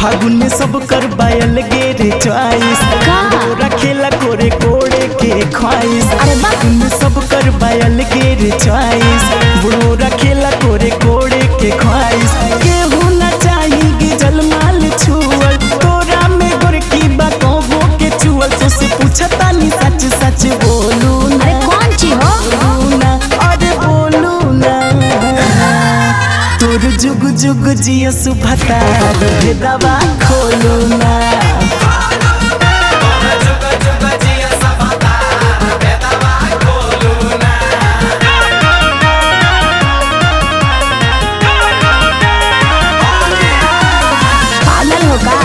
फागुन में सब कर बायल गे रे चॉइस का? रखेला कोरे कोड़े के ख्वाइस अरे वाह। फागुन में सब कर बायल गे रे चॉइस बुढ़ो रखेला कोरे कोड़े के ख्वाइस केहू ना चाही गे जलमाल छुअल तोरा में गोरकी बा कहबो के चुअल तो से पूछता नी सच सच बोलू ना अरे कौन ची हो बोलू ना अरे बोलू ना तोर जुग जुग जिय सुभता भेदवा खोलू ना पागल हो का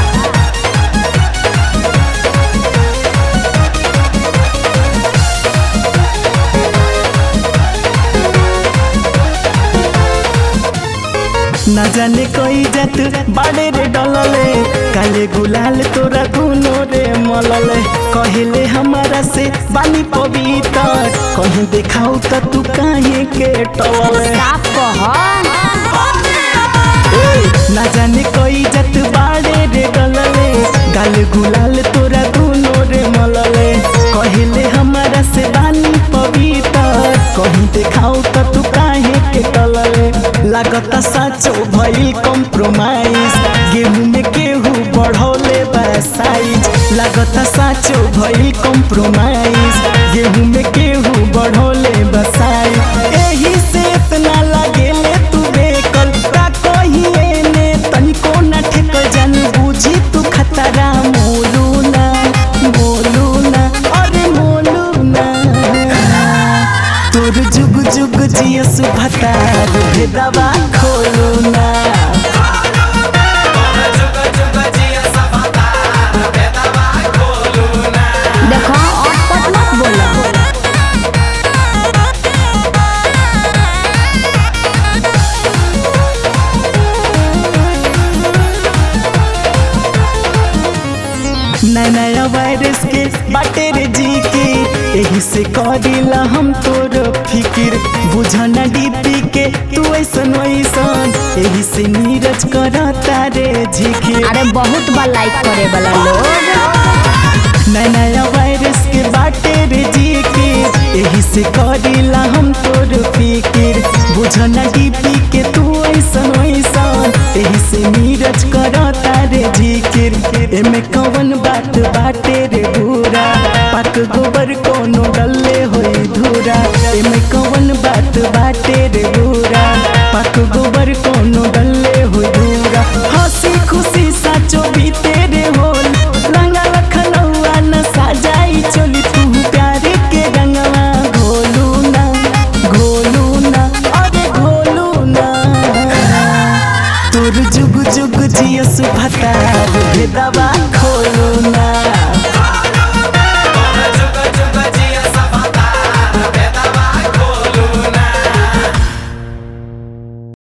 न जाने कोई जात बाड़े रे डलले काले गुलाल तोरा दुनो रे मलले कहले हमारा से बानी पवित्र कहीं देखाऊ त तू काहे के टलले साफ कह ना जाने कोई जत बाड़े रे गलले गाल गुलाल तोरा दुनो रे मलले कहले हमारा से बानी पवित्र कहीं देखाऊ त तू काहे के टलले लागता साचो भइल कॉम्प्रोमाइज गेहूं में केहू बढ़ौले बा साइज लागता साचो भइल कॉम्प्रोमाइज गेहूं में केहू बढ़ौले बा साइज एही से इतना लागेले तू बेकल का कहिए ने तनिको ना ठेकल जान बुझी तू खतरा मोलू ना मोलू ना अरे मोलू ना तोर जुग जुग जिय सुभता भेदवा खोलू ना देखो अटपट मत बोलो नया नया वायरस के बाटे रे जी के एही से करिला हम तोर फिकिर बुझना डीपी के तू ऐसन वैसन एही से नीरज करता रे झिकिर अरे बहुत बार लाइक करे वाला लोग नया नया वायरस के बाटे रे जी के एही से करिला हम तोर फिकिर बुझना डीपी के तू ऐसन वैसन एही से नीरज करता रे झिकिर एमे कवन बात बाटे रे बुरा पाक गोबर कोनो डल्ले होई धूरा एमे कवन बात बाटे रे बुरा पाक गोबर कोनो डल्ले होई धूरा हंसी खुशी साचो बीते रे होल रंगा लखनऊआ न साजाई चोली तू प्यारे के रंगवा घोलू ना घोलू ना अरे घोलू ना तोर जुग जुग जिय सुभता भेदवा खोलू ना